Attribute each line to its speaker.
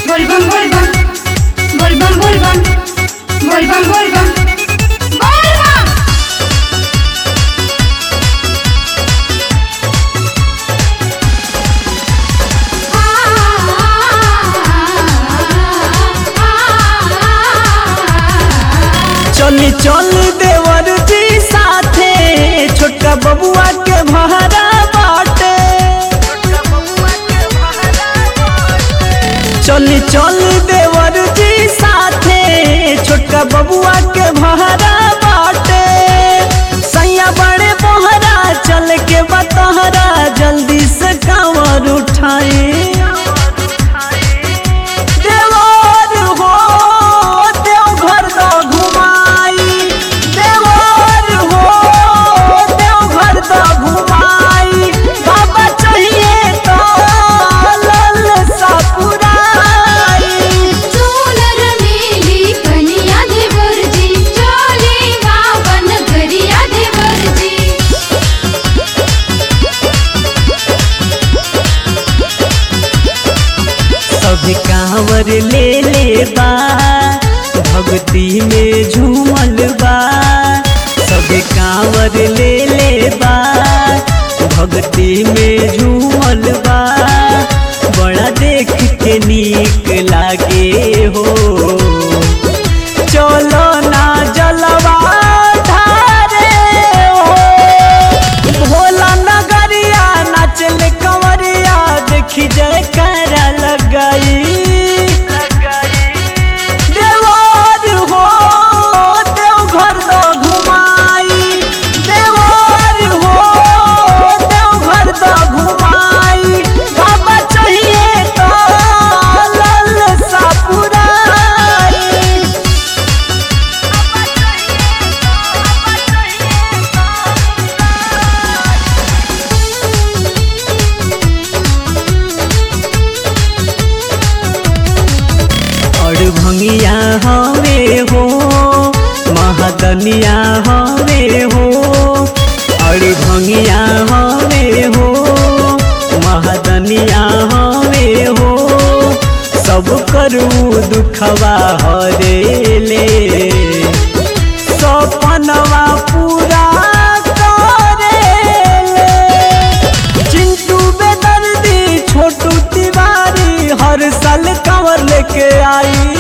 Speaker 1: Volvan, volvan. Volvan, volvan. Volvan, volvan. ¡Volvan!
Speaker 2: चली चल देवर जी साथे छोटका बबुआ के भहरा बाटे चली चल देवर जी साथे छोटका बबुआ के भहरा बाटे सैया बड़े बोहरा चल के बतहरा जल्दी से कांवर उठाए देवर हो देवघर द घुमाई देवर हो देवघर द घुमाई बाबा चाहिए तो लल सपुराई
Speaker 1: चूनर मेली कनिया देवरजी चोले गावन गरिया देवरजी
Speaker 2: सब कांवर ले ले बा भक्ति में झूमल बा सब कांवर ले ले बा भक्ति में झूमल बा बड़ा देख के नीक लागे हो चलो ना जलवा ढारे हो भोला नगरिया नाचल कंवरिया देखी जय कर लगाई देवर हो देवघर द घुमाई देवर हो देवघर द घुमाई बाबा चाहिए तो लल सपुराई और भंगिया हवे हो महादनिया हवे हो और भंगिया हवे हो महादनिया हवे हो सब करू दुखवा हरे ले सपनवा पूरा करेले चिंटू बेदर्दी छोटू तिवारी हर साल कंवर लेके आई